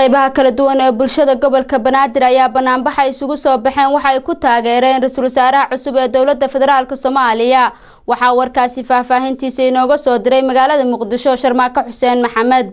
qeybaha kala duwan ee bulshada gobolka banaadir ayaa banaanbaxa isugu soo baxeen waxa ay ku taageereen ra-iisul wasaaraha cusub ee dowladda federaalk soomaaliya waxaa warkaasi faahfaahintiisa inooga soo diray magaalada muqdisho sharmaako xuseen maxamed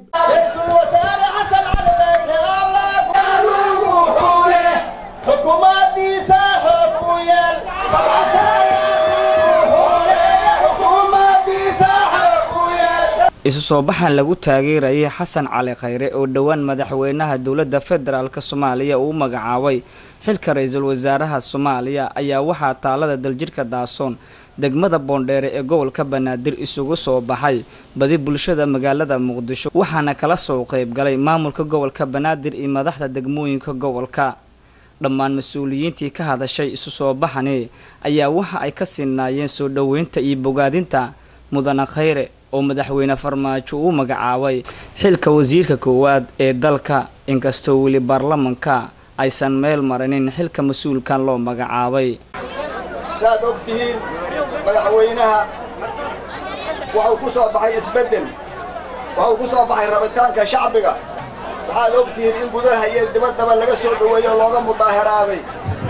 isu soo baxan lagu taageerayay xasan cali khayre oo dhowaan madaxweynaha dowladda federaalk soomaaliya uu magacaabay xilka ra-iisul wasaaraha soomaaliya ayaa waxaa taalada daljirhka daasoon degmada boondheere ee gobolka banaadir isugu soo baxay badi bulshada magaalada muqdisho waxaana kala soo qeyb galay maamulka gobolka banaadir iyo madaxda degmooyinka gobolka dhammaan mas-uuliyiintii ka hadashay isu soo baxani ayaa waxa ay ka sinaayeen soo dhoweynta iyo bogaadinta mudane khayre oo madaxweyne farmaajo uu magacaabay xilka wasiirka koowaad ee dalka inkastoo weli baarlamanka aysan meel marinin xilka mas-uulkan loo magacaabay saad og tihiin madaxweynaha wuxuu ku soo baxay isbeddel wuxuu ku soo baxay rabitaanka shacbiga waxaad og tihiin in gudaha iyo dibaddaba laga soo dhoweeyo looga mudaahiraaday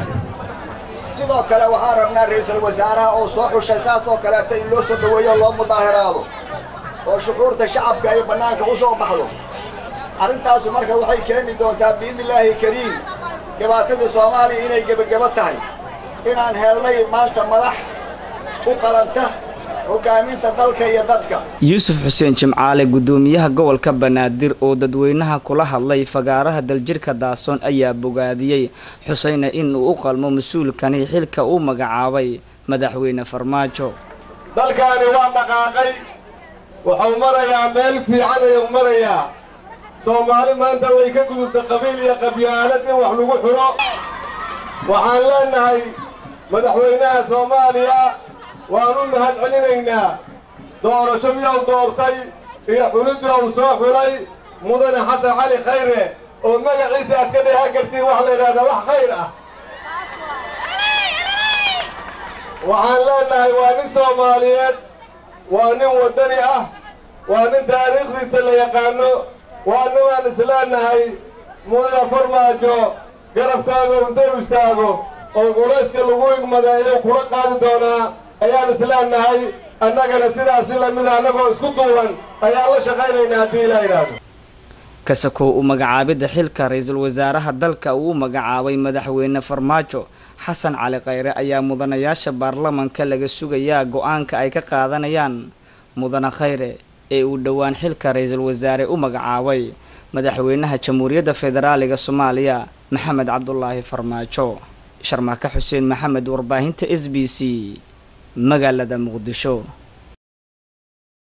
sidoo kale waxaan rabnaa ra'iisul wasaaraha oo soo xushay saas oo kaleeta in loo soo dhoweeyo loo mudaahiraado oo shucuurta shacabka ay bannaanka u soo baxdo arrintaasu marka waxay keeni doontaa biidnillaahi kariim dhibaatadii soomaaliya inay gebagebo tahay inaan helnay maanta madax u qalanta hoggaaminta dalka iyo dadka yuusuf xuseen jimcaale guddoomiyaha gobolka banaadir oo dadweynaha kula hadlay fagaaraha daljirhka daasoon ayaa bogaadiyey xuseyna in uu u qalmo mas-uulkani xilka uu magacaabay madaxweyne farmaajo dalkaani waa dhaqaaqay wuxuu marayaa meel fiican ayuu marayaa soomaali maanta way ka gudubtay qabiil iyo qabyaalad in wax lagu xidho waxaan leennahay madaxweynaha soomaaliya waan u mahad celinaynaa doorashadii uu doortay iyo xuliddii uu soo xulay mudane xasan cali khayre oo magaciisa aad ka dheehan kartiin wax la yidhahdaa wax khayr ah waxaan leennahay waa nin soomaaliyeed waa nin waddani ah waa nin taariikhdiisa la yaqaano waa ninaan isleennahay mudane farmaajo garabkaaga unta u istaago oo culayska lagu igmadeeyo kula qaadi doonaa ayaan isleennahay annagana sidaasi lamida annagoo isku duuban ayaan la shaqaynaynaa haddii ilaa yidhaahdo kasakow u magacaabidda xilka ra-iisul wasaaraha dalka uu magacaabay madaxweyne farmaajo xasan cali khayre ayaa mudanayaasha baarlamanka laga sugayaa go-aanka ay ka qaadanayaan mudane khayre ee uu dhowaan xilka ra-iisul wasaare u magacaabay madaxweynaha jamhuuriyadda federaaliga soomaaliya maxamed cabdulaahi farmaajo sharmaaka xuseen maxamed warbaahinta s b c magaalada muqdisho